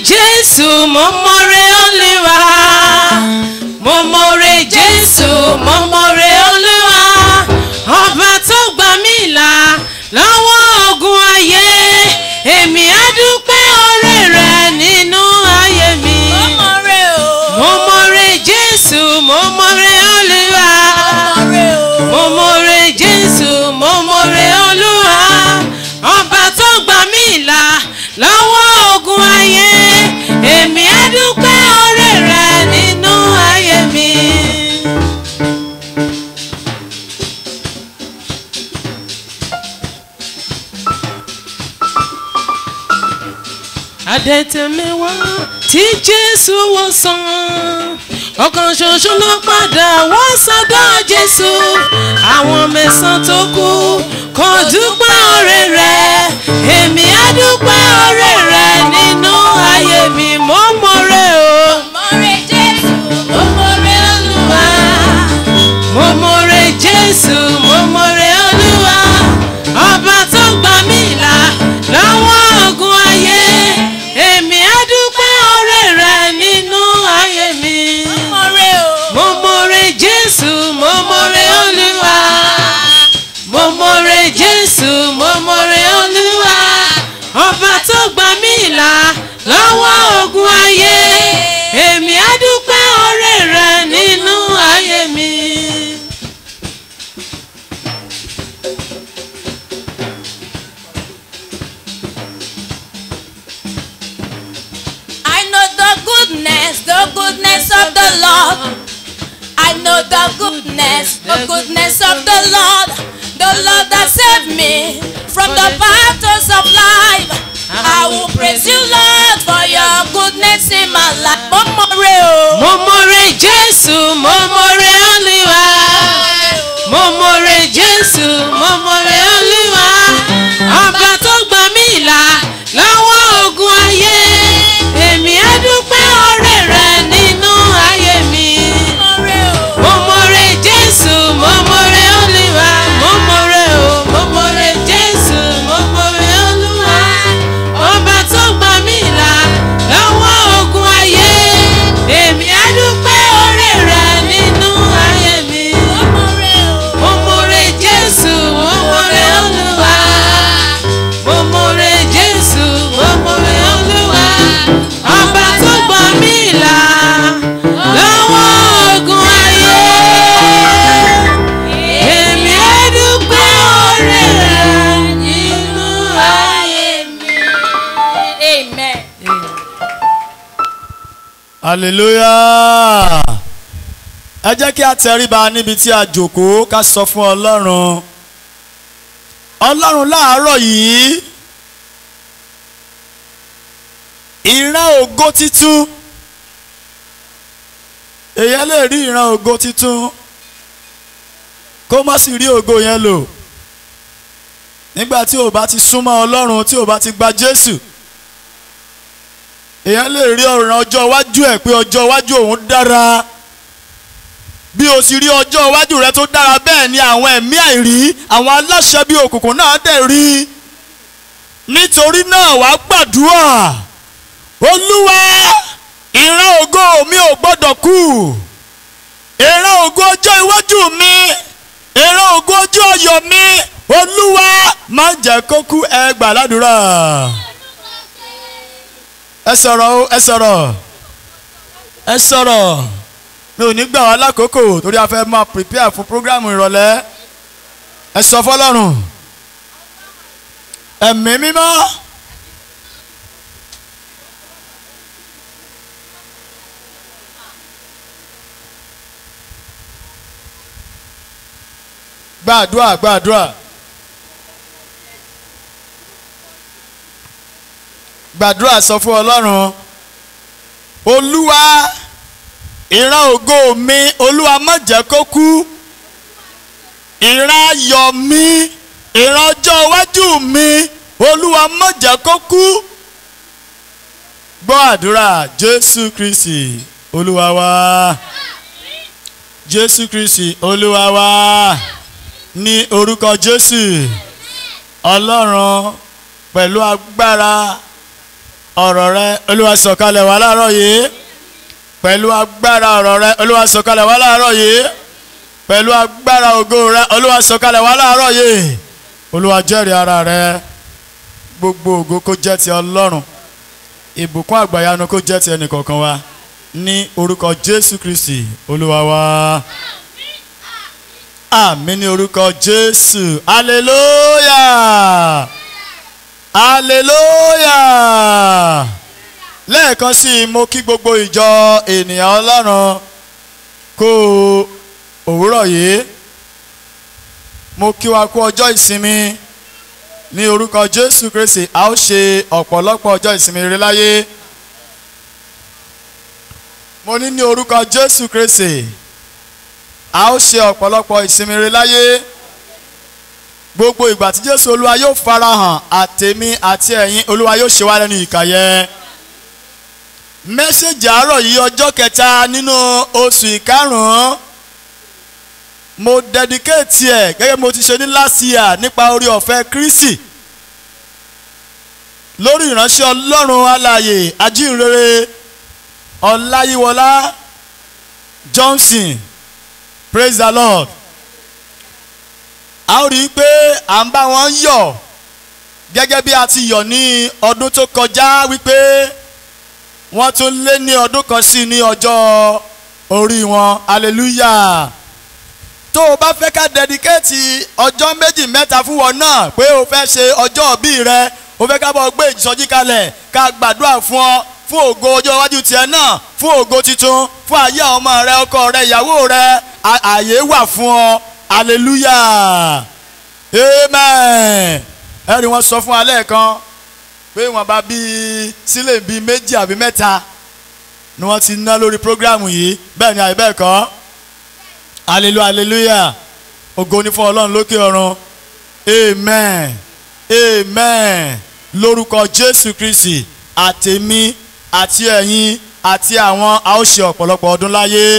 jésù mo mọ̀rẹ́ olúwa mo mọ̀rẹ́ jésù mo mọ̀rẹ́ olúwa ọba tó gbà mí là lọ́wọ́ ogun ayé èmi á dúpẹ́ oore rẹ̀ nínú ayé mi mo mọ̀rẹ́ jésù mo mọ̀rẹ́ olúwa mo mọ̀rẹ́ jésù mo mọ̀rẹ́ olúwa ọba tó gbà mí là lọ́wọ́ ogun ayé èmi á dúpẹ́ oore rẹ̀ nínú ayé mi. adẹ́tẹ̀mẹ́wá tí jésù wò sàn ọ̀kan ṣoṣo ló padà wá sọ́dọ̀ jésù àwọn mẹ́sàn-án tó kù kò dúpẹ́ oore rẹ̀ èmi á dúpẹ́ oore rẹ̀ nínú ayé mi mo mọ̀rẹ́ o. mo mọ̀rẹ́ olúwa mo mọ̀rẹ́ jésù mo mọ̀rẹ́ olúwa ọba tó gbà mí là lọ́wọ́ ogun ayé èmi á dúpẹ́ oore rẹ̀ nínú ayé mi. mo mọ̀rẹ́ jésù mo mọ̀rẹ́ olúwa mo mọ̀rẹ́ jésù mo mọ̀rẹ́ olúwa ọba tó gbà mí là lọ́wọ́ ogun ayé èmi á dúpẹ́ oore rẹ̀ nínú ayé mi. I know the goodness, the goodness of the Lord. I know the goodness, the goodness of the Lord. The Lord that saved me from the battles of life. I will praise you, Lord, for your goodness in my life. Momore o. mo mọ̀rẹ́ jésù mo mọ̀rẹ́ olúwa mo mọ̀rẹ́ jésù mo mọ̀rẹ́ olúwa ọba tó gbà mí là lọ́wọ́ ogun ayé èmi á dúpẹ́ oore rẹ̀ nínú ayé mi. Momore o. mo mọ̀rẹ́ jésù mo mọ̀rẹ́ olúwa mo mọ̀rẹ́ o mo mọ̀rẹ́ jésù mo mọ̀rẹ́ olúwa ọba tó gbà mí là lọ́wọ́ ogun ayé èmi á dúpẹ́ oore rẹ̀ nínú ayé mi. Momore o. mo mọ̀rẹ́ jésù mo mọ̀rẹ́ olúwa mo mọ̀rẹ́ jésù mo mọ̀rẹ́ olúwa ọba tó gbà mí là lọ́wọ́ ogun ayé èmi á dúpẹ́ oore rẹ̀ nínú ayé mi. Amen. hallelujah ẹ jẹ́ kí a tẹríba níbi tí a jòkó ká sọ fún ọlọ́run ọlọ́run láàárọ̀ yìí ìran ògo titun èyàn lè rí ìran ògo titun kó má sì rí ògo yẹn lò nígbà tí o bá ti súnmọ́ ọlọ́run tí o bá ti gba jésù èèyàn lè rí ọ̀ràn ọjọ́ iwájú ẹ̀ pé ọjọ́ iwájú òun dára bí o sì rí ọjọ́ iwájú rẹ tó dára bẹ́ẹ̀ ni àwọn ẹ̀mí àìrí àwọn aláṣẹ bíi òkùnkùn náà dẹ̀ rí nítorí náà wàá gbàdúrà olúwa ìran ògo mi ò gbọ́dọ̀ kú ìran ògo ọjọ́ iwájú mi ìran ògo ọjọ́ ọyọ̀ mi olúwa má jẹ́ kó kú ẹ gbà ládùúrà ẹ sọ̀rọ̀ o ẹ sọ̀rọ̀ ẹ sọ̀rọ̀ mi ò ní gbà wá lákòókò torí a fẹ́ máa prepare fún programu ìrọ̀lẹ́ ẹ sọ fọlọ́run ẹ̀mí mímọ́ gbàdúrà gbàdúrà. gbàdúrà sọ fún ọlọ́run olúwa ìran ògo mi olúwa má jẹ́ kó kú ìran ayọ̀ mi ìran ọjọ́ iwájú mi olúwa má jẹ́ kó kú gbọ́ àdúrà jésù kristi olúwa wa jésù kristi olúwa wa ní orúkọ jésù ọlọ́run pẹ̀lú agbára ọ̀rọ̀ rẹ olúwa sọ̀kalẹ̀ wá láàárọ̀ yìí pẹ̀lú agbára ọ̀rọ̀ rẹ olúwa sọ̀kalẹ̀ wá láàárọ̀ yìí pẹ̀lú agbára ògo rẹ olúwa sọ̀kalẹ̀ wá láàárọ̀ yìí olúwa jẹ́rìí ara rẹ gbogbo ògo kó jẹ́ ti ọlọ́run ìbùkún àgbàyanu kó jẹ́ ti ẹnìkọ̀ọ̀kan wa ní orúkọ jésù kristi olúwa wa àmín ní orúkọ jésù hallelujah hallelujah lẹ́ẹ̀kan sí i mo kí gbogbo ìjọ ènìyàn ọlọ́run kú òwúrọ̀ yìí mo kí wa kú ọjọ́ ìsinmi ní orúkọ jésù kristi a ó ṣe ọ̀pọ̀lọpọ̀ ọjọ́ ìsinmi rere láyé mo ní ní orúkọ jésù kristi a ó ṣe ọ̀pọ̀lọpọ̀ ìsinmi rere láyé gbogbo ìgbà tí jésù olúwa yóò farahàn àtèmi àti ẹ̀yin olúwa yóò ṣe wá lẹ́nu ìkàyẹ mẹ́sẹ̀gì àárọ̀ yìí ọjọ́ kẹta nínú oṣù ìkarùn-ún mo dedicate ẹ̀ gẹ́gẹ́ mo ti ṣe ní last year nípa orí ọ̀fẹ́ kristi lórí ìránṣẹ́ ọlọ́run alààyè ajínrere ọláyíwọlá johnson praise the lord a ó rí i pé à ń bá wọn yọ̀ gẹ́gẹ́ bí a ti yọ̀ ní ọdún tó kọjá wípé wọ́n tún lé ní ọdún kan sí ní ọjọ́ orí wọn hallelujah tó o bá fẹ́ ká dẹ́díkéètì ọjọ́ méjì mẹ́ta fún wọn náà pé o fẹ́ ṣe ọjọ́ òbí rẹ o fẹ́ ká bọ̀ gbé ìsọjí kalẹ̀ ká gbàdúrà fún ọ fún ògo ọjọ́ iwájú tiẹ̀ náà fún ògo tuntun fún ayé àwọn ọmọ rẹ ọkọ rẹ ìyàwó rẹ ààyè wà fún ọ hallelujah amen ẹ̀rí wọn sọ fún alẹ́ kan pé wọn bá bí sílẹ̀ bíi méjì àbí mẹ́ta ni wọ́n ti ná lórí prógrámù yìí bẹ́ẹ̀ ni àyè bẹ́ẹ̀ kọ́ hallelujah hallelujah ògo ni fún ọlọ́run lókè ọ̀run amen amen lórúkọ jésù kristi àtèmi àti ẹ̀yin àti àwọn a ó ṣe ọ̀pọ̀lọpọ̀ ọdún láyé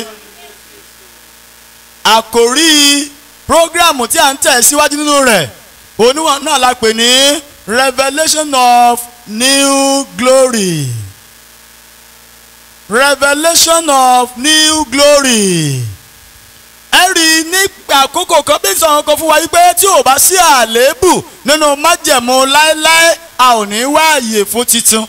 àkòrí prógrámù tí a ń tẹ̀ síwájú nínú rẹ̀ oníwọ̀n náà la pè ní revelation of new glory revelation of new glory ẹ rí i ní àkókò kan bí sọ̀rọ̀ kan fún wa yìí pé tí ò bá sí àléébù nínú májẹ̀mú láéláé a ò ní wá àyè fún titun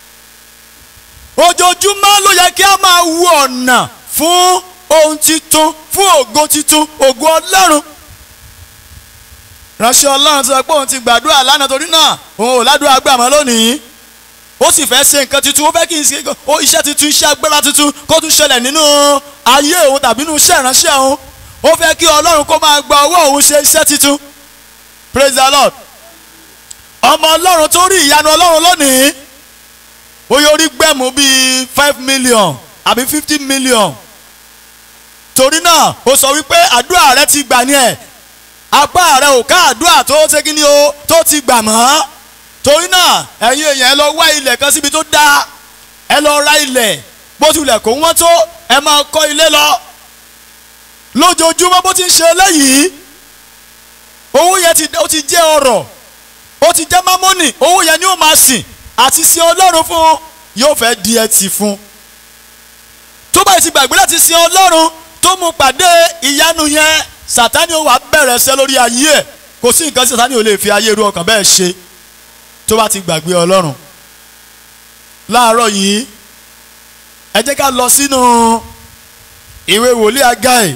ojoojúmọ́ ló yẹ kí a máa wu ọ̀nà fún ohun titun fún ògo titun ògo ọlọ́run ránṣẹ́ ọlọ́run sọ pé òun ti gbàdúrà lánàá torí náà òun ò ládùúgbò àgbàmọ́ lónìí ó sì fẹ́ ṣe nǹkan tuntun ó fẹ́ kí n ṣe ó iṣẹ́ tuntun iṣẹ́ agbára tuntun kó tún ṣẹlẹ̀ nínú ayé òun tàbí nínú iṣẹ́ ìránṣẹ́ òun ó fẹ́ kí ọlọ́run kó máa gba owó òun ṣe iṣẹ́ tuntun praise the lord ọmọ ọlọ́run tó rí ìyanu ọlọ́run lónìí ó yóò rí gbẹ̀mú bíi five million àbí fifty million torí náà ó sọ wípé àdúrà rẹ ti gbà ní ẹ̀ apá rẹ ò ká àdúrà tó ṣe kí ni o tó ti gbà mọ́ torí náà ẹ̀yin èèyàn ẹ lọ wá ilẹ̀ kan síbi tó dáa ẹ lọ ra ilẹ̀ bó tilẹ̀ kó wọ́n tó ẹ máa kọ́ ilé lọ lójoojúmọ́ bó ti ń ṣe eléyìí owó yẹn ti ó ti jẹ́ ọrọ̀ ó ti jẹ́ mámọ́nì owó yẹn ni ó máa sìn àti sin ọlọ́run fún yóò fẹ́ di ẹtì fún tó bá ti gbàgbé láti sin ọlọ́run tó mú pàdé ìyanu yẹn sàtánì ó wà bẹ̀rẹ̀ ṣẹ́ lórí ayé ẹ̀ kò sí nǹkan tí sàtánì ò lè fi ayé irú ọkàn bẹ́ẹ̀ ṣe tó bá ti gbàgbé ọlọ́run láàárọ̀ yìí ẹ jẹ́ ká lọ sínú ìwé wòlíì Ágáì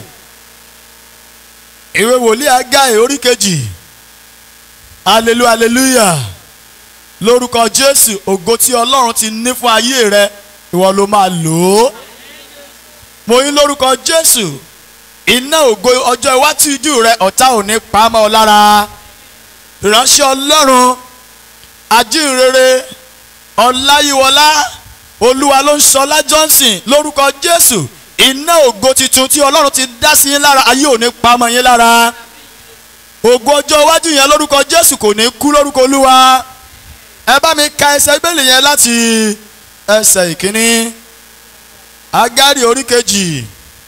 ìwé wòlíì Ágáì orí kejì hallelujah hallelujah lórúkọ Jésù ògo tí ọlọ́run ti ní fún ayé rẹ ìwọ ló máa lò ó mo yín lórúkọ Jésù iná ògo ọjọ́ iwájú rẹ ọ̀tá ò ní pa á mọ́ ọ lára ìránṣẹ́ ọlọ́run ajínrere ọláyíwọlá olúwa ló ń sọlá johnson lórúkọ jésù iná ògo tuntun tí ọlọ́run ti dá sí yín lára ayé ò ní pa mọ́ yín lára ògo ọjọ́ iwájú yẹn lórúkọ jésù kò ní kú lórúkọ olúwa ẹ bá mi ka ẹsẹ̀ bíbélì yẹn láti ẹsẹ̀ ìkíní agari orí kejì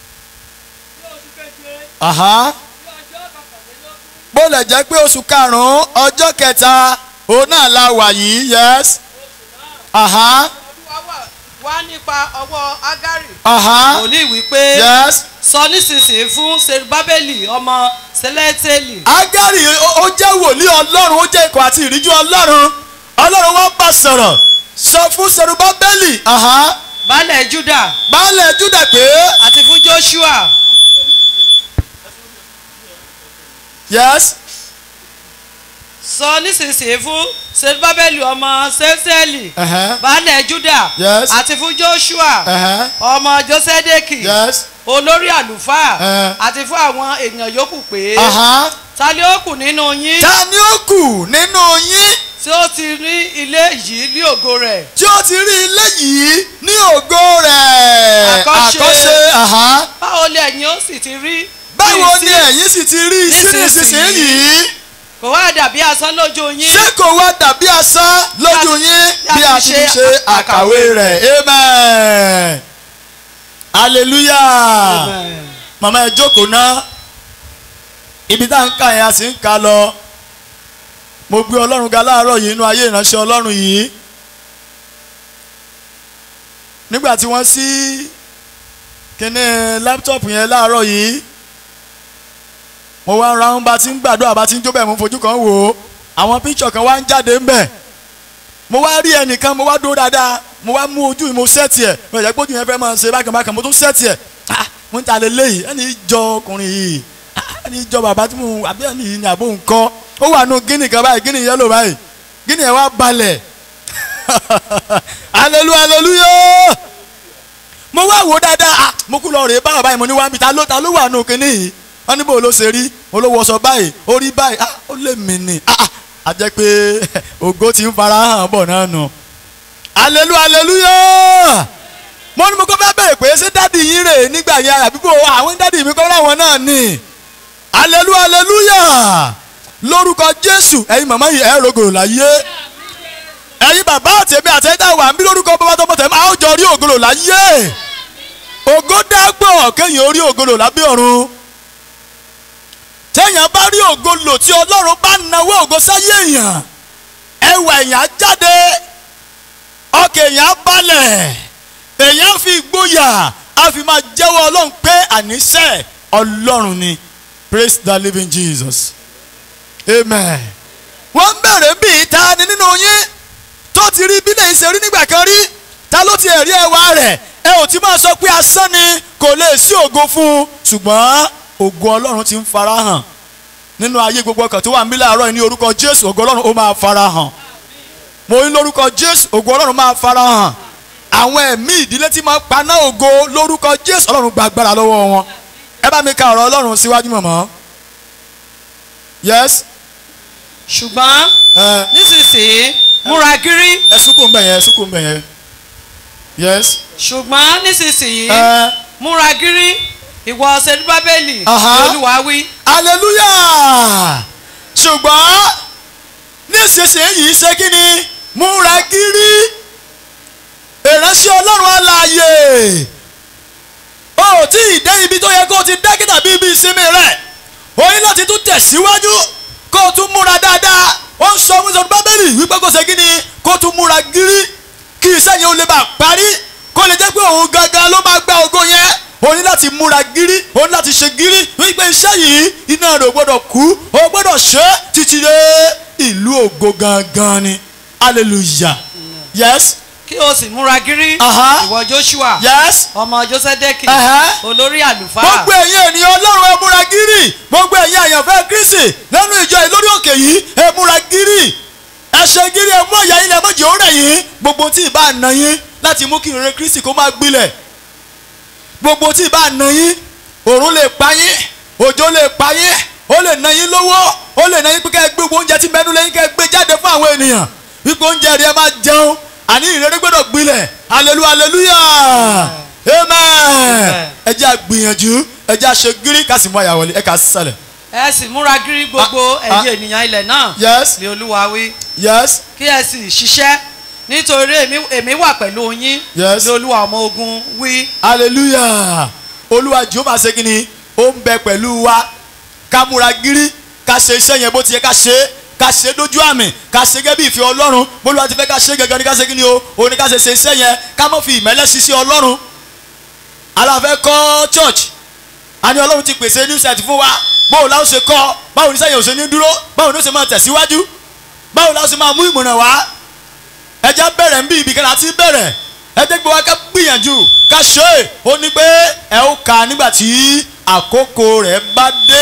aha bó lè jẹ́ pé oṣù karùn-ún ọjọ́ kẹta òun náà la wà yìí yes aha olúwa wà wá nípa ọwọ́ agari aha wòlíì wípé yes sọ nísinsìnyí fún serubábẹ́lì ọmọ sẹlẹ́tẹ̀lì agari ó ó jẹ́ wòlíì ọlọ́run ó jẹ́ ikọ̀ àti ìríjú ọlọ́run ọlọ́run wọ́n bá sọ̀rọ̀ sọ fún serubábẹ́lì aha baálẹ̀ juda baálẹ̀ juda pé àti fún joshua yes sọ nísinsìnyí fún serubábẹ́lì ọmọ sẹlẹ́tẹ̀lì ẹ̀hẹ́, baálẹ̀ juda Yes. àti fún joshua ẹ̀hẹ́, ọmọ josedeki yes olórí àlùfáà Eh. àti fún àwọn èèyàn yòókù pé aha ta ni ó kù nínú yín ta ni ó kù nínú yín tí ó ti rí ilé yìí ní ògo rẹ̀ tí ó ti rí ilé yìí ní ògo rẹ̀ Àkọ́ṣe. àkọ́ṣe aha báwo lè ẹ̀yin ó sì ti rí báwo bí ni sí- ẹ̀yin sì ti rí sí nísinsìnyí kò wá dàbí asán lójú yín ṣé kò wá dàbí asán lójú yín bí a ti ṣe àkàwé rẹ̀ amen hallelujah Amen. màmá ẹ jókòó ná ibi tá à ń kà yẹn a sì ń kà lọ mo gbé ọlọ́run ga láàárọ̀ yìí inú ayé ìránṣẹ́ ọlọ́run yìí nígbà tí wọ́n sí kíní láptọ̀pù yẹn láàárọ̀ yìí mo wá ń ra ń bá ti ń gbàdúrà bá ti ń jó bẹ́ẹ̀ mo fojú kan wò ó àwọn píṣọ̀ kan wá ń jáde ń bẹ̀ mo wá rí ẹnìkan mo wá dúró dáadáa mo wá mú ojú mi mo sẹ́ẹ̀tì ẹ̀ mo yẹ kó ojú yẹn fẹ́ máa ṣe bákan bákan mo tún sẹ́ẹ̀tì ẹ̀ ah mo ń ta lé léyìí ẹni jọ ọkùnrin yìí ah ẹni jọ bàbá tí mo àbí ẹni yìí ni àbó nǹkan ó wà nù gíní kan báyìí gíní yẹlò báyìí gíní yẹn wá balẹ̀ hallelujah hallelujah mo wá wò ó dáadáa ah mo kú lọ rèé báwọn báyìí mo ní wá mi ta ló ta ló wà nù kínní yìí wọ́n ní bò ló ṣe rí mo ló wọṣọ báyìí ó rí báyìí ah ó lè mí ni ah ah a jẹ́ pé ògo ti ń fara hàn bọ̀ náà nù hallelujah hallelujah mo ní mo kọ́ fẹ́ bẹ̀rẹ̀ pé ṣé dádì yín rè nígbà yẹn àbíkó àwọn dádì mi kọ́ láwọn náà ni hallelujah hallelujah lórúkọ jésù ẹ̀yin màmá yìí ẹ̀ rògòrò láyé ẹ̀yin bàbá àtẹ̀mí àtẹ̀dá wà ń bí lórúkọ bàbá tó mọ̀tẹ̀ máa ń jọ rí ògòrò láyé ògo dágbọ̀ kéèyàn orí ògòrò lábẹ́ ọ̀run téèyàn bá rí ògo lò tí ọlọ́run bá nawó ògo sáyé èèyàn ẹwà èèyàn á jáde ọkàn èèyàn á balẹ̀ èèyàn fi ìgboyà á fi máa jẹ́wọ́ ọlọ́run pé àníṣe ọlọ́run ni praise the living jesus amen. wọ́n ń bẹ̀rẹ̀ bí ìta ni nínú yín tó ti rí bílẹ̀ ìṣe rí nígbà kan rí ta ló ti ẹ̀rí ẹwà rẹ̀ ẹ ò ti máa sọ pé asán ni kò lè sí ògo fún un ṣùgbọ́n ògo ọlọ́run ti ń farahàn nínú ayé gbogbo ọkàn tó wà níbí láàárọ̀ yìí ní orúkọ jésù ògo ọlọ́run ó máa farahàn mo ní lórúkọ jésù ògo ọlọ́run máa farahàn àwọn ẹ̀mí ìdílé tí máa paná ògo lórúkọ jésù ọlọ́run gba agbára lọ́wọ́ wọn ẹ bá mi ka ọ̀rọ̀ ọlọ́run síwájú mọ̀mọ́ yes ṣùgbọ́n ẹ nísinsìnyí múra gírí ẹ sunkún mbẹ yẹn ẹ sunkún mbẹ yẹn yes ṣùgbọ́n nísinsìnyí ẹ múra gírí ìwọ serubábẹ́lì Aha. ni olúwa wí hallelujah ṣùgbọ́n nísinsìnyí ṣe kí ni múra gírí ìránṣẹ́ ọlọ́run alààyè o ò tí ì dé ibi tó yẹ kó o ti dé kíta bí ibi ìsinmi rẹ̀ o ní láti tún tẹ̀síwájú kó o tún múra dáadáa ó ń sọ fún sọdún bábélì wípé kó ṣe kí ni kó o tún múra gírí kí iṣẹ́ yẹn ó lè bá a parí kó lè jẹ́ pé òun gangan ló máa gba ògo yẹn o ní láti múra gírí o ní láti ṣe gírí wípé iṣẹ́ yìí iná rẹ̀ ò gbọ́dọ̀ kú o gbọ́dọ̀ ṣe é títí dé ìlú ògo gangan ni hallelujah yes kí o sì múra gírí Aha. ìwọ joshua yes ọmọ josedeki Aha. olórí àlùfáà gbogbo ẹ̀yin ènìyàn ọlọ́run ẹ múra gírì gbogbo ẹ̀yin àyànfẹ́ kristi lẹ́nu ìjọ yìí lórí òkè yìí ẹ múra gírì ẹ ṣe gírì ẹ mú ọ̀yà yín lẹ mọ̀jì ó rẹ̀ yín gbogbo tí ì bá nà yín láti mú kí ìrere kristi kó máa gbilẹ̀ gbogbo tí ì bá nà yín òrùn lè pa yín òjò lè pa yín ó lè nà yín lówó ó lè nà yín pé ká ẹ gbé gbogbo oúnjẹ tí mẹ́nu lẹ́yìn ká ẹ gbé jáde fún àwọn ènìyàn wípé oúnjẹ rẹ máa jẹun àní ìrere gbọ́dọ̀ gbilẹ̀ hallelujah hallelujah amen ẹ jẹ́ àgbìyànjú ẹ jẹ́ àṣẹ gírí ká sì mú àyà wọlé ẹ kà á sálẹ̀. ẹ sì múra gírí gbogbo Ah, ẹ̀yin ènìyàn ilẹ̀ náà yes ni olúwa wí yes kí ẹ sì ṣiṣẹ́ nítorí èmi- èmi wà pẹ̀lú yín Yes. ni olúwa ọmọ ogun wí hallelujah olúwa jehova ṣe kí ni ó ń bẹ pẹ̀lú wa ká múra gírí ká ṣe iṣẹ́ yẹn bó ti yẹ ká ṣe ká ṣe dójú àmì ká ṣe gẹ́gẹ́ bí ìfẹ́ ọlọ́run bólúwa ti fẹ́ ká ṣe gẹ́gẹ́ ní ká ṣe kí ni o òun ni ká ṣe ṣe iṣẹ́ yẹn ká mọ̀ fi ìmẹ́lẹ́ ṣiṣẹ́ ọlọ́run aláfẹ́ kọ́ church a ní ọlọ́run ti pèsè new site fún wa báwo la ó ṣe kọ́ báwo ní sẹ́yìn ò ṣe ní dúró báwo ní ó ṣe máa tẹ̀síwájú báwo la ó ṣe máa mú ìmọ̀ràn wá ẹja bẹ̀rẹ̀ ń bí ibì kan láti bẹ̀rẹ̀ ẹjẹ́ gbé wa ká gbìyànjú ká ṣe é ó ní pé ẹ ó kà nígbà tí àkókò rẹ̀ bá dé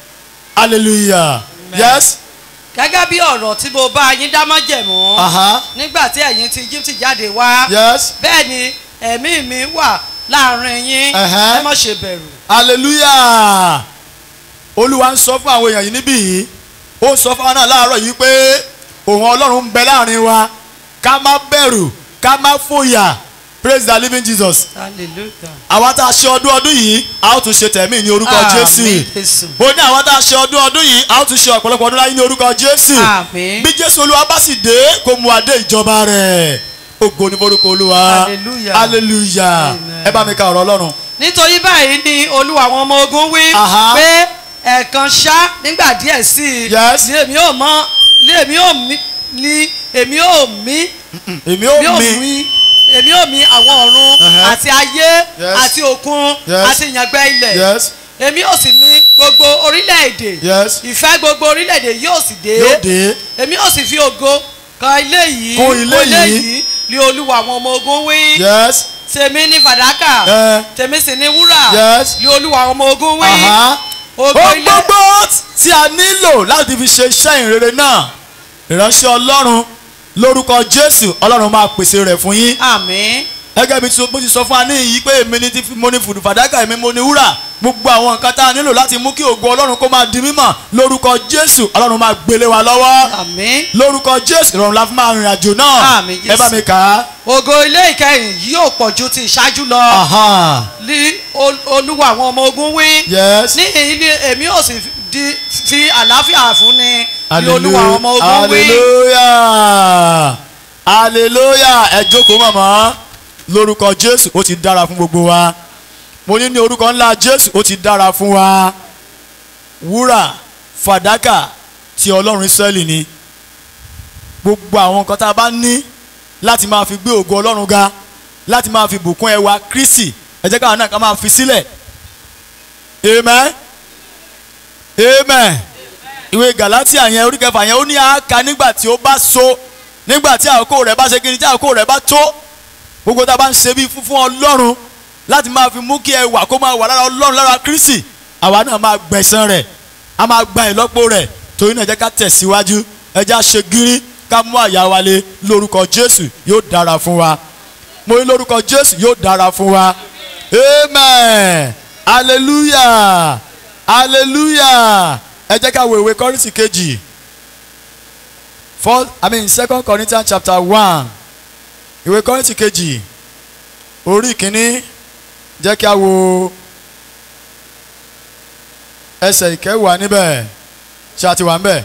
hallelujah yes gẹ́gẹ́ bí ọ̀rọ̀ tí mo bá yín dá májẹ̀mú aha nígbà tí ẹ̀yin ti Egypt jáde wá yes bẹ́ẹ̀ ni ẹ̀mí mi wà láàrin yín Ẹ̀hẹ́. ẹ má ṣe bẹ̀rù. hallelujah olúwa ń sọ fún àwọn èèyàn yìí níbí yìí ó ń sọ fún àwọn náà láàárọ̀ yìí pé òun ọlọ́run ń bẹ láàrin wa ká má bẹ̀rù ká má fòyà praise the living jesus hallelujah. àwa tá a ṣe ọdún ọdún yìí a ó tún ṣe tẹ̀mí ní orúkọ Àmín, jésù Jésù. ó ní àwa tá a ṣe ọdún ọdún yìí a ó tún ṣe ọ̀pọ̀lọpọ̀ ọdún láyé ní orúkọ jésù Àmín. bí jésù olúwa bá sì dé kó mú adé ìjọba rẹ̀ ògo ní forúkọ olúwa Hallelujah. hallelujah Amen. ẹ bá mi ka ọ̀rọ̀ ọlọ́run nítorí báyìí ni olúwa àwọn ọmọ ogun wí Aha. pé ẹ̀ẹ̀kan ṣá nígbà díẹ̀ sí i Yes. ni èmi ò mọ ni èmi ò mí ni èmi ò mí èmi èmi ó ò mi mí èmi ò mí àwọn ọ̀run Uh-huh. àti ayé Yes. àti òkun Yes. àti ìyàngbẹ́ ilẹ̀ yes èmi ò sì ní gbogbo orílẹ̀-èdè yes ìfẹ́ gbogbo orílẹ̀-èdè yóò sì dé yóò dé èmi ò sì fi ògo kan ilé yìí Kún ilé yìí. ni olúwa àwọn ọmọ ogun wí yes tèmi ní fàdákà ẹ tèmi sì ní wúrà yes ni olúwa àwọn ọmọ ogun wí aha ògo ó ilé gbogbo tí a nílò láti fi ṣe iṣẹ́ ìrere náà ìránṣẹ́ ọlọ́run lórúkọ jésù ọlọ́run máa pèsè rẹ̀ fún yín àmín gẹ́gẹ́ bí tí mo ti sọ fún wa ní yìí pé èmi ni ti fi- mo ní fùdù fàdákà èmi mo ní wúrà gbogbo àwọn nǹkan tá a nílò láti mú kí ògo ọlọ́run kó máa di mímọ̀ lórúkọ jésù ọlọ́run máa gbélé wa lọ́wọ́ àmín lórúkọ jésù ìrọ̀rùn la fi máa rìnrìn àjò náà Àmín, ẹ bá Jésù. mi kà á. ògo ilé ìkẹyìn yóò pọ̀ ju ti ìṣáájú lọ Aha. ní ol- olúwa àwọn ọmọ ogun wí yes ní ilé èmi ò sì di fi àlàáfíà fún ni ní olúwa àwọn ọmọ ogun wí hallelujah hallelujah ẹ jókòó mọ̀mọ́ lórúkọ jésù ó ti dára fún gbogbo wa mo ní ní orúkọ ńlá jésù ó ti dára fún wa wúrà fàdákà ti ọlọ́run israẹli ni gbogbo àwọn nǹkan tá a bá ní láti máa fi gbé ògo ọlọ́run ga láti máa fi bùkún ẹwà kristi ẹ jẹ́ káwọn náà ká máa fi sílẹ̀ amen amen ìwé galatia yẹn orí kẹfà yẹn ó ní àáka nígbà tí ó bá so nígbà tí àkókò rẹ̀ bá ṣe kí ni tí àkókò rẹ̀ bá tó gbogbo tá a bá ń ṣe bí fún fún ọlọ́run láti máa fi mú kí ẹwà kó máa wà lára ọlọ́run lára kristi àwa náà máa gbẹ̀san rẹ̀ a máa gba ìlọ́po rẹ̀ torí náà ẹ jẹ́ ká tẹ̀síwájú ẹ jẹ́ á ṣe gírí ká mú àyà wa lé lórúkọ jésù yóò dára fún wa mo ní lórúkọ jésù yóò dára fún wa amen hallelujah hallelujah ẹ jẹ́ ká wo ìwé kọ́rìntì kejì first i mean second corinthians chapter one ìwé kọ́rìntì kejì orí kìíní jẹ́ kí a wo ẹsẹ̀ ìkẹwàá níbẹ̀ ṣé a ti wà níbẹ̀.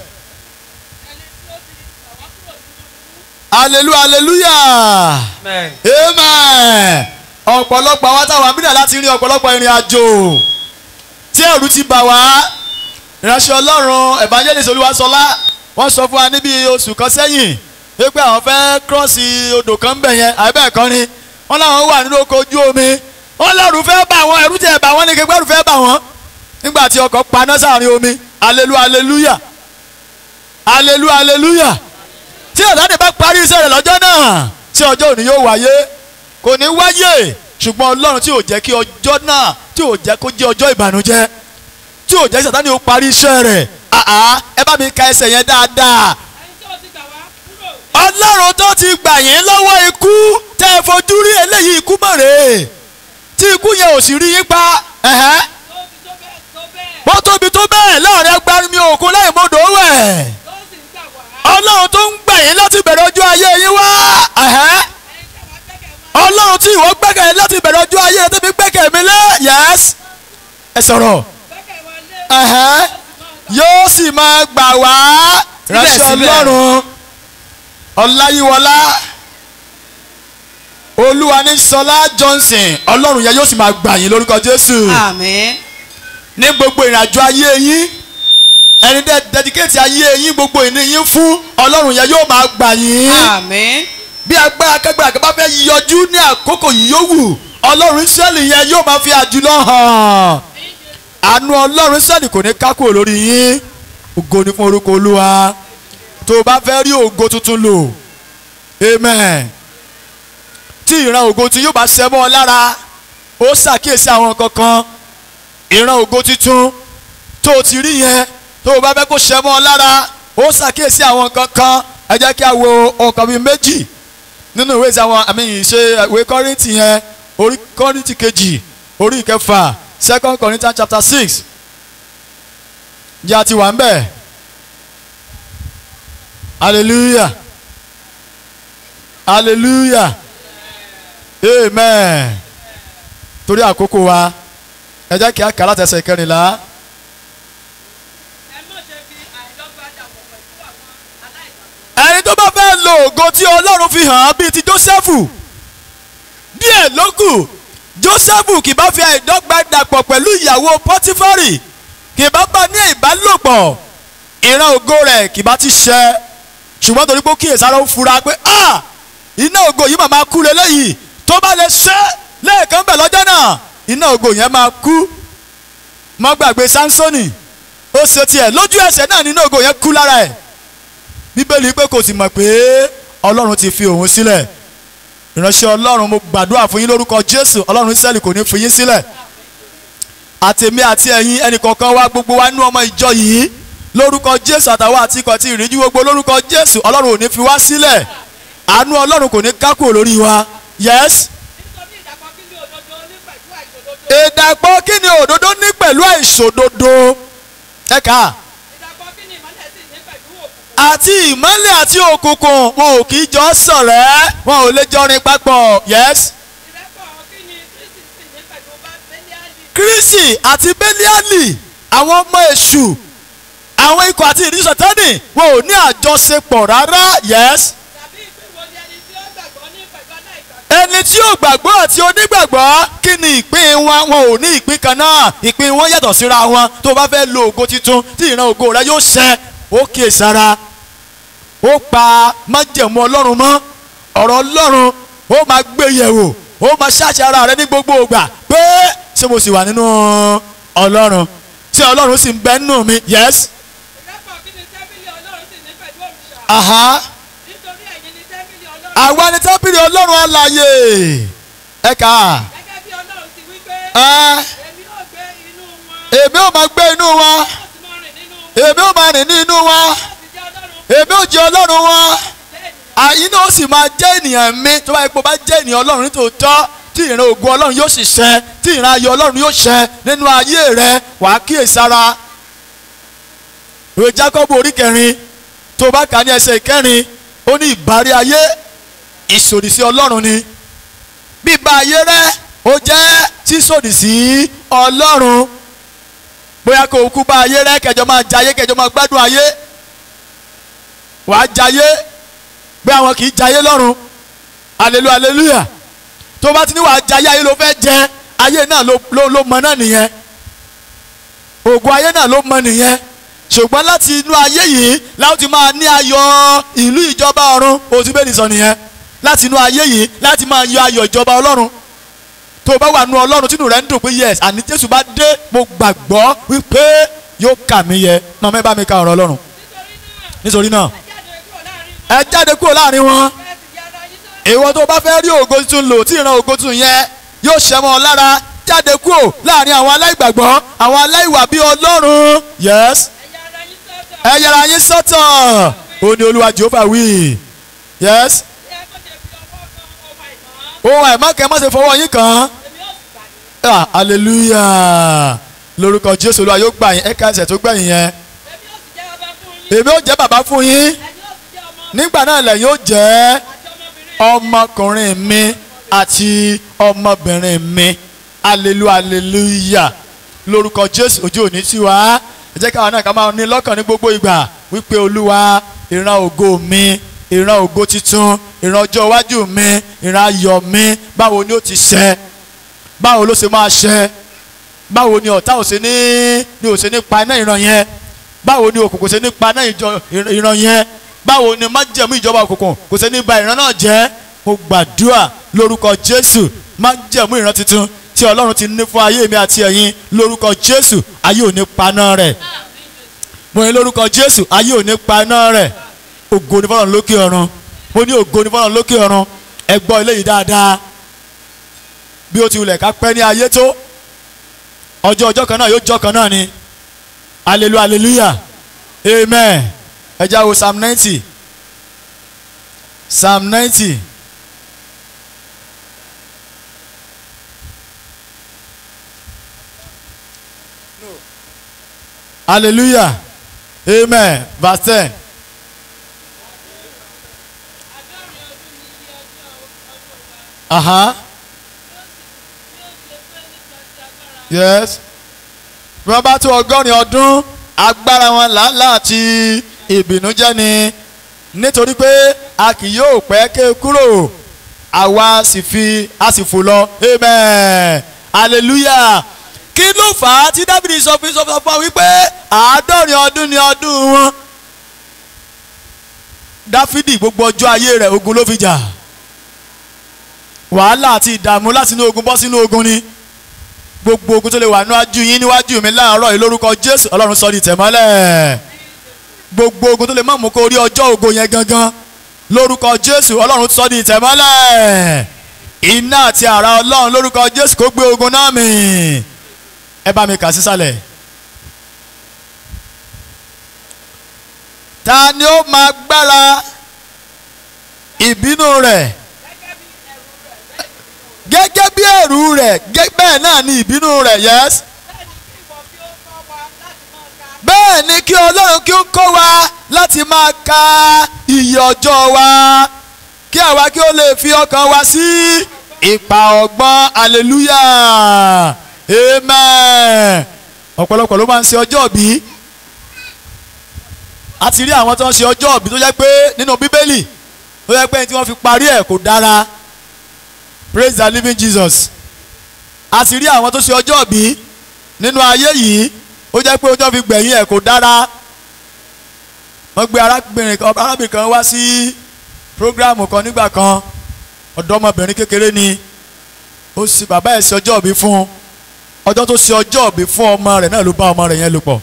hallelujah hallelujah Amen. amen ọ̀pọ̀lọpọ̀ àwọn táwọn àbídà láti rí ọ̀pọ̀lọpọ̀ ìrìn àjò tí ẹ̀rù ti bà wá ìránṣẹ́ ọlọ́run evangelist olúwaṣọlá wọ́n sọ fún wa níbi oṣù kan sẹ́yìn pé àwọn fẹ́ kírọ́ọ̀sì odò kan bẹ̀ yẹn àbẹ́ kan ni wọ́n láwọn wà nínú oko ojú omi wọ́n lẹ́rù fẹ́ bà wọ́n ẹ̀rù tiẹ̀ bà wọ́n ní kékeré ẹ̀rù fẹ́ bà wọ́n nígbà tí ọkọ̀ paná sáàrin omi hallelujah hallelujah hallelujah hallelujah tí ọ̀dàdì bá parí iṣẹ́ rẹ̀ lọ́jọ́ náà tí ọjọ́ òní yóò wáyé kò ní wáyé ṣùgbọ́n ọlọ́run tí ò jẹ́ kí ọjọ́ náà tí ò jẹ́ kó jẹ́ ọjọ́ ìbànújẹ́ tí ò jẹ́ kí sàtáni ó parí iṣẹ́ rẹ̀ àá ẹ bá mi ka ẹsẹ̀ yẹn dáadáa ọlọ́run tó ti gbà yín lọ́wọ́ ikú tẹ́ ẹ fojú rí eléyìí ikú mọ̀ rèé tí ikú yẹn ò sì rí yín pa ẹ̀hẹ́ bó tóbi tó bẹ́ẹ̀ láàrin agbárí òkun láì mọ́dọ̀ wẹ̀ ọlọ́run tó ń gbà yín láti bẹ̀rẹ̀ ọjọ́ ayé yín wá ẹ̀hẹ́ ọlọ́run tí ìwọ gbẹ́kẹ̀ láti bẹ̀rẹ̀ ọjọ́ ayé rẹ tẹ́bi gbẹ́kẹ̀ mi lé yẹ́s ẹ sọ̀rọ̀ ẹ̀hẹ́ yóò sì máa gbà wá ránṣẹ́ Síbẹ̀síbẹ̀. ọlọ́run ọláyíwọlá olúwa ní sọlá johnson ọlọ́run yẹn yóò sì máa gbà yín lórúkọ jésù àmín ní gbogbo ìrìnàjò ayé yín ẹni dẹ́ dedicate ayé yín gbogbo ìní yín fún ọlọ́run yẹn yóò máa gbà yín àmín bí agbára kágbára kan bá fẹ́ yọjú ní àkókò yìí yówù ọlọ́run Ísírẹ́lì yẹn yóò máa fi àjùlọ hàn àánú ọlọ́run Ísírẹ́lì kò ní kákò lórí yín ògo ni fún orúkọ olúwa tó o bá fẹ́ rí ògo tuntun lò amen tí ìran ògo tí yóò bá ṣẹ mọ́ ọ lára ó ṣàkíyèsí àwọn kankan ìran ògo tuntun tó o ti rí yẹn tó o bá fẹ́ kó ṣẹ mọ́ ọ lára ó ṣàkíyèsí àwọn kankan ẹ jẹ́ kí a wo ọkàn bíi méjì nínú ìwé ìsáwọn àmì ìṣe ìwé kọ́rìntì yẹn orí kọ́rìntì kejì orí ìkẹfà second Corinthians chapter six jẹ́ àti wà ń bẹ̀ hallelujah hallelujah amen torí àkókò wa ẹ jẹ́ kí a kà látẹsẹ̀ kẹrìnlá. ẹni tó bá fẹ́ lo ògo tí ọlọ́run fi hàn án bíi ti jósẹ́fù díẹ̀ ló kù jósẹ́fù kì bá fi àìdọ́gba dàpọ̀ pẹ̀lú ìyàwó pọ́tífárì kì bá bá ní ìbálòpọ̀ ìran ògo rẹ̀ kì bá ti ṣẹ ṣùgbọ́n torí pé ó kíyèsára ó fura pé ah iná ògo yìí màmá kú lélẹ́yìí tó bá lè ṣe lẹ́ẹ̀kan bẹ̀ lọ́jọ́ náà iná ògo yẹn máa kú má gbàgbé sánsónì ó ṣe tiẹ̀ lójú ẹsẹ̀ náà ní iná ògo yẹn kú lára ẹ̀ bíbélì pé kò sì mọ̀ pé ọlọ́run ti fi òun sílẹ̀ ìránṣẹ́ ọlọ́run mo gbàdúrà fún yín lórúkọ jésù ọlọ́run israẹli kò ní fi yín sílẹ̀ àtèmi àti ẹ̀yin ẹnìkọ̀ọ̀kan wa gbogbo wa nú ọmọ ìjọ yìí lórúkọ jésù àtàwọn àti ikọ̀ àti ìrìnjú gbogbo lórúkọ jésù ọlọ́run ò ní fi wá sílẹ̀ àánú ọlọ́run kò ní kákò lórí wa yes ìdàpọ̀ kí ni òdodo ní pẹ̀lú àìṣòdodo ẹ̀ka àti ìmọ́lẹ̀ àti òkùnkùn wọn ò kì í jọ ṣọ̀rẹ́ wọn ò lè jọrin papọ̀ yes. kírísì àti bẹ́líálì àwọn ọmọ èṣù àwọn ikọ̀ àti ìrísí sọ̀tẹ́nì wọn ò ní àjọṣepọ̀ rárá yes. ẹni tí ò gbàgbọ́ àti onígbàgbọ́ kí ni ìpín wọn wọn ò ní ìpín kan náà ìpín wọn yàtọ̀ síra wọn tó o bá fẹ́ lo ògo tuntun tí ìran ògo rẹ yóò ṣẹ ó kíyè sára ó pa májẹ̀mú ọlọ́run mọ́ ọ̀rọ̀ ọlọ́run ó máa gbé yẹ̀wò ó máa ṣáàṣì ara rẹ ní gbogbo ìgbà pé ṣé mo sì wà nínú ọlọ́run tí ọlọ́run sì ń bẹ nínú mi yes. aha àwa ni tábìlì ọlọ́run alààyè ẹ̀ka èmi ò máa gbé inú wọn èmi ò máa rìn ní inú wọn èmi ò jẹ́ ọlọ́run wọn àyín náà ó sì máa jẹ́ ènìyàn mi tó bá yẹ kó bá jẹ́ ènìyàn ọlọ́run nítòótọ́ tí ìran ògo ọlọ́run yóò sì ṣẹ tí ìran ayọ̀ ọlọ́run yóò ṣẹ nínú ayé rẹ wàá kíyèsára ìwé Jákọ́bù orí kẹrin tó bá kà ní ẹsẹ̀ ìkẹrin ó ní ìbárí ayé ìsòdì sí ọlọ́run ni bíbá ayé rẹ ó jẹ́ sísòdì sí ọlọ́run bóyá kó o kú bá ayé rẹ kẹjọ máa jayé kẹjọ máa gbádùn ayé wàá jayé pé àwọn kì í jayé lọ́run aleluya aleluya tó bá ti ní wàá jayé ayé ló fẹ́ jẹ ayé náà ló ló ló mọ náà nìyẹn ògùn ayé náà ló mọ nìyẹn ṣùgbọ́n láti inú ayé yìí láti ti máa ní ayọ̀ ìlú ìjọba ọ̀run oṣù bẹ́ẹ̀ nìsọ nìyẹn láti inú ayé yìí láti máa yọ ayọ̀ ìjọba ọlọ́run tó o bá wà nú ọlọ́run tínú rẹ̀ ń dùn pé yes àní jésù bá dé mo gbàgbọ́ wípé yóò kà mí yẹ màmá ẹ bá mi ka ọ̀rọ̀ ọlọ́run nítorí náà ẹ jáde kúrò láàrin wọn ìwọ tó bá fẹ́ rí ògo tuntun lò tí ìran ògo tuntun yẹn yóò ṣẹ mọ́ ọ lára jáde kúrò láàrin àwọn aláìgbàgbọ́ àwọn aláìwà bíi ọlọ́run yes ẹ yẹra yín sọ́tọ̀ ó ní olúwa jehova wí yes ohun àìmọ́kẹ́ má ṣe fọwọ́ yín kàn án hallelujah lórúkọ jésù olúwa yóò gbà yín ẹ̀ka ẹsẹ̀ tó gbẹ̀yìn yẹn èmi ó jẹ́ bàbá fún yín nígbà náà lẹ́yìn ó jẹ́ ọmọkùnrin mi àti ọmọbìnrin mi alelu aleluya lórúkọ jésù ojú òní tí wá ẹ jẹ́ káwọn náà ká máa ní lọ́kàn ní gbogbo ìgbà wípé olúwa ìran ògo mi ìran ògo titun ìran ọjọ́ iwájú mi ìran ayọ̀ mi báwo ni ó ti ṣẹ báwo ló ṣe máa ṣẹ báwo ni ọ̀tá ò ṣe ní ni ò ṣe ní pa iná ìran yẹn báwo ni òkùnkùn ṣe ní paná ìjọ ìran yẹn báwo ni májẹ̀mú ìjọba òkùnkùn kò ṣe ní ba ìran náà jẹ́ mo gbàdúrà lórúkọ jésù májẹ̀mú ìran tuntun tí ọlọ́run ti ní fún ayé mi àti ẹ̀yin lórúkọ jésù ayé ò ní paná rẹ̀ mo ní lórúkọ jésù ayé ò ní paná rẹ̀ ògo ni fọlọ́run lókè ọ̀run mo ní ògo ni fọlọ́run lókè ọ̀run ẹ gbọ́ eléyìí dáadáa bí ó ti wulẹ̀ ká pẹ́ ní ayé tó ọjọ́ ọjọ́ kan náà yóò jọ́ kan náà ni hallelujah hallelujah amen ẹ já wo psalm ninety psalm ninety hallelujah amen verse ten. Aha. Yes. Bí wọ́n bá tó ọgọ́rin ọdún agbára wọn làálàá àti ìbìnújẹ́ ni nítorí pé a kì yóò pẹ́ ké kúrò àwa sì fi a sì fò lọ amen hallelujah kí ló fà á tí dábìlì sọ fún sọ fún wa wípé àádọ́rin ọdún ni ọdún wọn dáfídì gbogbo ọjọ́ ayé rẹ̀ ogun ló fi jà wàhálà àti ìdààmú láti inú ogun bọ́ sínú ogun ni gbogbo ogun tó lè wà níwájú yín níwájú mi láàárọ̀ yìí lórúkọ jésù ọlọ́run sọ di tẹ̀mọ́lẹ̀ gbogbo ogun tó lè má mú kó rí ọjọ́ ògo yẹn gangan lórúkọ jésù ọlọ́run sọ di tẹ̀mọ́lẹ̀ iná àti àrà ọlọ́run lórúkọ jésù kó gbé ogun náà mì ẹ bá mi kà sísàlẹ̀. ta ni ó máa gbára ìbínú rẹ̀ gẹ́gẹ́ bí ẹ̀rù rẹ̀ bẹ́ẹ̀ náà ni ìbínú rẹ̀ yes. bẹ́ẹ̀ ni kí ọlọ́run kí ó kọ́ wa láti máa ka iye ọjọ́ wa kí àwa kí ó lè fi ọkàn wa sí ipa ọgbọ́n hallelujah amen ọ̀pọ̀lọpọ̀ ló máa ń ṣe ọjọ́ bí a ti rí àwọn tó ń ṣe ọjọ́ bí tó jẹ́ pé nínú bíbélì tó jẹ́ pé tí wọ́n fi parí ẹ̀ kò dára praise the living jesus a sì rí àwọn tó ṣe ọjọ́ bí nínú ayé yìí ó jẹ́ pé ọjọ́ fi gbẹ̀yìn ẹ̀ kò dára wọ́n gbé arábìnrin kan arábìnrin kan wá sí programu kan nígbà kan ọ̀dọ́mọbìnrin kékeré ni ó sì bàbá ẹ̀ ṣe ọjọ́ bí fún ọjọ́ tó ṣe ọjọ́ bí fún ọmọ rẹ̀ náà ló bá ọmọ rẹ̀ yẹn lò pọ̀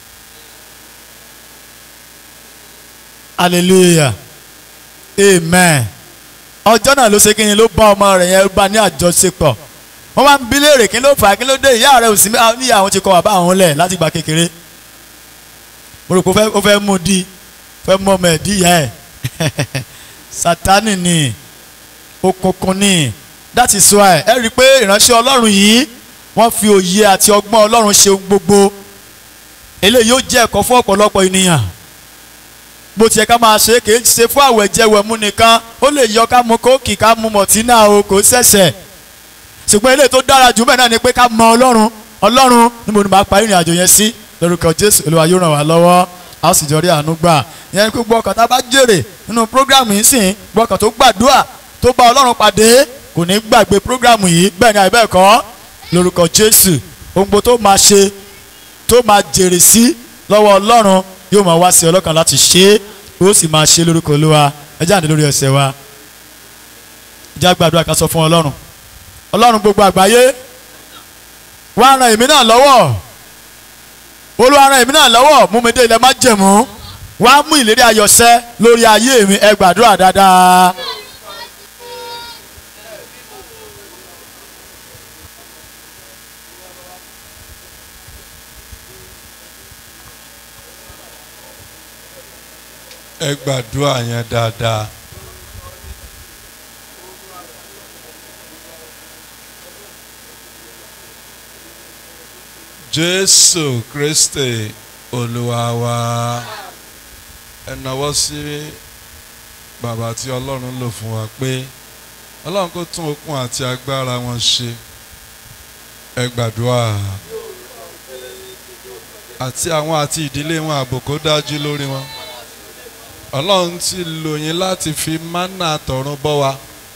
hallelujah amen ọjọ́ náà ló ṣe kí ni ló bá ọmọ rẹ̀ yẹn bá ní àjọṣepọ̀ wọ́n máa ń bí léèrè kí ló fà á kí ló dé ìyá rẹ̀ ò sí níyà àwọn ti kọ́ bàbá àwọn lẹ̀ láti gba kékeré mo rò pé ó fẹ́ mú di fẹ́ mú ọmọ ẹ̀ dí ìyá ẹ̀ sátánì ni òkùnkùn ni that is why ẹ rí i pé ìránṣẹ́ ọlọ́run yìí wọ́n fi òye àti ọgbọ́n ọlọ́run ṣe gbogbo eléyìí yóò jẹ́ ẹ̀kọ́ fún ọ̀pọ̀lọpọ̀ ènìyàn bó tiẹ̀ ká máa ṣe kì í ṣe fún àwẹ̀ jẹwẹ̀ mu nìkan ó lè yọ ká mu kóòkì ká mu mọ̀tínà o kò ṣẹ̀ṣẹ̀ ṣùgbọ́n eléyìí tó dára jù bẹ́ẹ̀ náà ni pé ká mọ ọlọ́run ọlọ́run níbo ni màá parí ìrìn àjò yẹn sí lórúkọ jésù olúwa yóò ràn wá lọ́wọ́ a ó sì jọ rí àánú gbà yẹn ni pé gbọ́ ọkàn tá a bá jèrè nínú prógrámù yìí sìn gbọ́ ọkàn tó gbàdúrà tó bá ọlọ́run pàdé kò ní gbàgbé prógrámù yìí bẹ́ẹ̀ ni àìbẹ́ẹ̀ kọ́ lórúkọ jésù ohun gbogbo tó máa ṣe tó máa jèrè sí lọ́wọ́ ọlọ́run yóò máa wá sí ọlọ́kàn láti ṣe é ó sì máa ṣe lórúkọ olúwa ẹ jáde lórí ẹsẹ̀ wa ìjà gbàdúrà ká sọ fún ọlọ́run ọlọ́run gbogbo àgbáyé wá ran èmi náà lọ́wọ́ olúwa ran èmi náà lọ́wọ́ mú mi dé ilẹ̀ má jẹ̀mú wá mú ìlérí ayọ̀ṣẹ́ lórí ayé mi ẹ gbàdúrà dáadáa. ẹ gbàdúrà yẹn dáadáa. jésù kristi olúwa wa ẹ nawọ́ sí bàbá tí ọlọ́run lò fún wa pé ọlọ́run kó tún okun àti agbára wọn ṣe ẹ gbàdúrà àti àwọn àti ìdílé wọn ààbò kó dájú lórí wọn ọlọ́run ti lò yín láti fi mánà tọ̀run bọ́ wa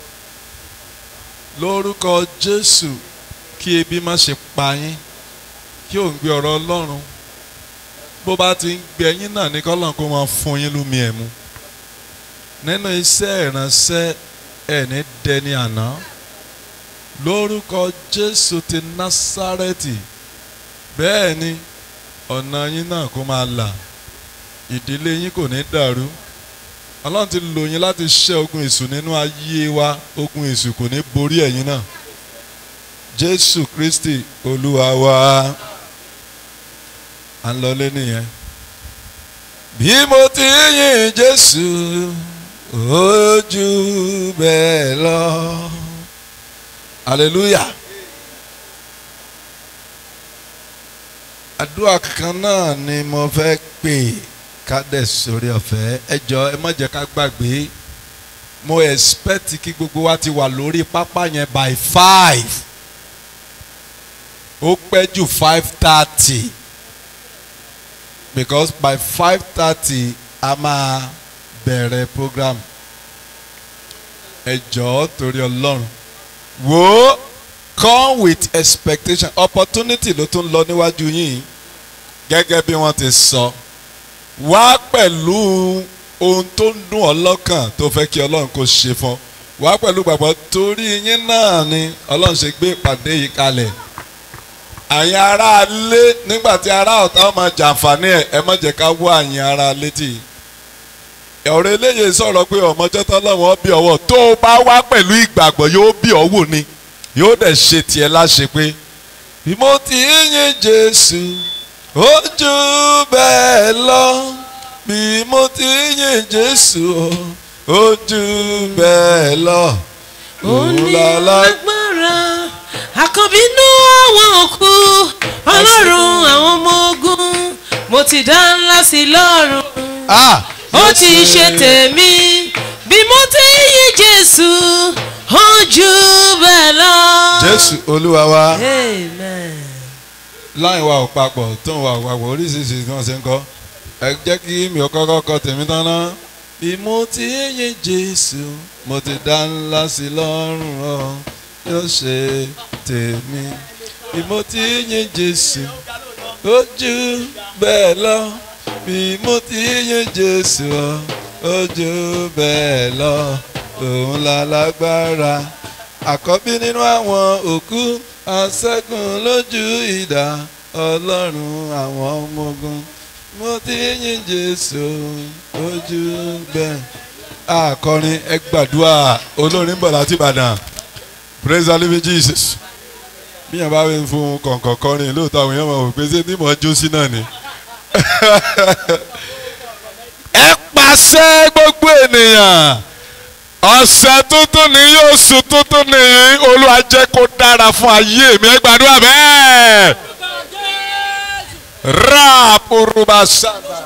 lórúkọ jésù kí ebi má ṣe pa yín kí òun gbé ọ̀rọ̀ ọlọ́run bó bá ti ń gbẹ yín náà ní kọ́lọ́n kó máa fún yín lómi ẹ̀ mu nínú iṣẹ́ ìránṣẹ́ ẹ̀ ní dẹni àná lórúkọ Jésù ti Násárẹ́tì bẹ́ẹ̀ ni ọ̀nà yín náà kó máa là ìdílé yín kò ní dàrú ọlọ́run ti lò yín láti ṣẹ́ ogun èṣù nínú ayé wa ogun èṣù kò ní borí ẹ̀yin náà jésù kristi olúwa wa à ń lọlé nìyẹn bí mo ti yìn jésù ojú bẹ́ẹ̀ lọ hallelujah àdúrà kan náà ni mo fẹ́ pè kádẹ̀ sórí ọ̀fẹ́ ẹ jọ ẹ má jẹ́ ká gbàgbé mo expect kí gbogbo wa ti wà lórí pápá yẹn by five ó pẹ́ jù five thirty because by five thirty a máa bẹ̀rẹ̀ program ẹ jọ̀ọ́ torí ọlọ́run wo come with expectation opportunity ló tún lọ níwájú yín gẹ́gẹ́ bí wọ́n ti sọ wá pẹ̀lú ohun tó ń dùn ọ́ lọ́kàn tó fẹ́ kí ọlọ́run kó ṣe fún wá pẹ̀lú gbàgbọ́ torí yín náà ni ọlọ́run ṣe gbé ìpàdé yìí kalẹ̀ àyìn ará ilé nígbà tí ará ọ̀tá máa jàǹfààní ẹ̀ ẹ má jẹ́ ká wọ àyìn ará létí ọ̀rọ̀ eléyìí sọ̀rọ̀ pé ọmọjọ́ tọ́lọ́wọ́n bí ọwọ́ tó o bá wá pẹ̀lú ìgbàgbọ́ yóò bí ọ wò ni yóò dẹ̀ ṣe tiẹ̀ láṣẹ pé bí mo ti yìn Jésù ojú bẹ́ẹ̀ lọ bí mo ti yìn Jésù ojú bẹ́ẹ̀ lọ onílágbára àkànbínú àwọn òkú ọlọ́run àwọn ọmọ ogun mo ti dá ńlá sí lọ́rùn ah ó ti ṣe tèmi bí mo ti yìn jésù ojú bẹ́ẹ̀ lọ. Jésù Olúwa wa amen. láì wa ò papọ̀ tó ń wa ò papọ̀ oríṣiríṣi tí wọ́n ṣe ń kọ́ ẹ jẹ́ kí mi ò kọ́kọ́ kọ tèmi tán ná. bí mo ti yìn Jésù mo ti dá ńlá sí lọ́rùn ọ yóò ṣe tèmi bí mo ti yìn Jésù ojú bẹ́ẹ̀ lọ bí mo ti yìn Jésù ọ ojú bẹ́ẹ̀ lọ òun la lágbára àkọ́bí nínú àwọn òkú aṣẹ́gun lójú idà ọlọ́run àwọn ọmọ ogun mo ti yìn jésù ojú bẹ́ẹ̀. akọrin ẹ gbàdúrà olórin bọ̀ láti ìbàdàn praise the living jesus bí yẹn bá wí fún kọ̀ǹkọ̀ kọrin lóòótọ́ àwọn èèyàn máa wò pé ṣé ní mọ̀ jó sí náà ni. ẹ pàṣẹ gbogbo ènìyàn ọ̀sẹ̀ tuntun ní yóò sùn tuntun ní olúwa jẹ́ kó dára fún ayé mi ẹ gbàdúrà bẹ́ẹ̀. ráàpùrùbà sábà.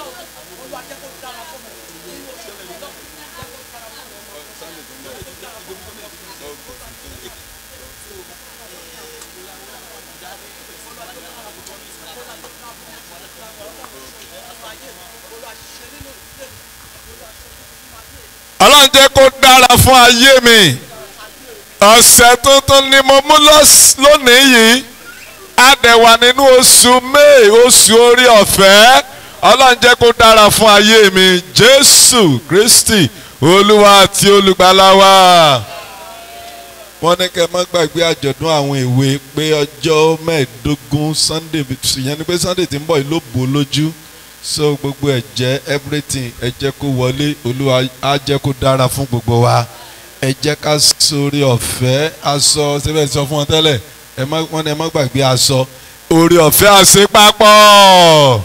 ọlọ́run jẹ́ kó dára fún ayé mi ọ̀sẹ̀ tuntun ni mo mú lọ́s- lónìí yìí a dẹ̀ wà nínú oṣù may oṣù orí ọ̀fẹ́ ọlọ́run jẹ́ kó dára fún ayé mi jésù kristi olúwa àti olùgbàlà wa. wọ́n ní kẹ́ ẹ má gbàgbé àjọ̀dún àwọn èwe pé ọjọ́ mẹ́ẹ̀ẹ́dógún sunday ìyẹn ni pé sunday ti ń bọ̀ yìí ló bò ó lójú so gbogbo ẹ jẹ́ everything ẹ jẹ́ kó wọlé olúwa á jẹ́ kó dára fún gbogbo wa ẹ jẹ́ ká sórí ọ̀fẹ́ aṣọ síbẹ̀ sọ fún wọn tẹ́lẹ̀ ẹ má wọn ni ẹ má gbàgbé aṣọ orí ọ̀fẹ́ àṣepapọ̀.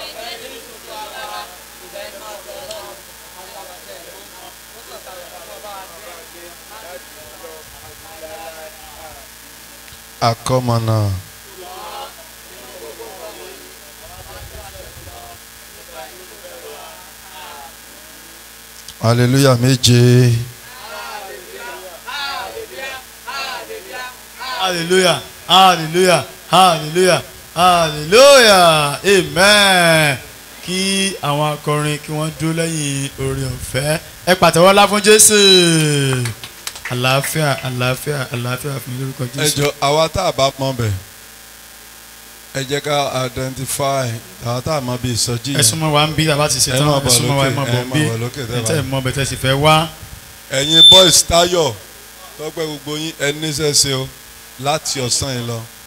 akọ́mọ̀nà. hallelujah méje. hallelujah hallelujah hallelujah hallelujah amen kí àwọn akọrin kí wọ́n dúró lẹ́yìn orin ọ̀fẹ́ ẹ pàtẹ́wọ́ lá fún jésù àlàáfíà àlàáfíà àlàáfíà fún yín lórúkọ ẹ jésù. jọ àwa tá a bá pọn bẹ ẹ jẹ́ ká identify àwọn tá a mọ bí ìsọjí ẹ yẹn súnmọ́ wa ń bí tàbá ti ṣe Ẹ tán máa ẹ bọ̀ súnmọ́ wa ẹ lókè, máa ẹ bọ̀ ń bí máa bọ̀ lókè tẹ́ ẹ bá tẹ́ ẹ wà. mọ bẹ̀ tẹ́ sì fẹ́ wá ẹ̀yin boys tayo tọ́pẹ́ gbogbo yín ẹ níṣẹ́ ṣe o láti ọ̀sán yìí lọ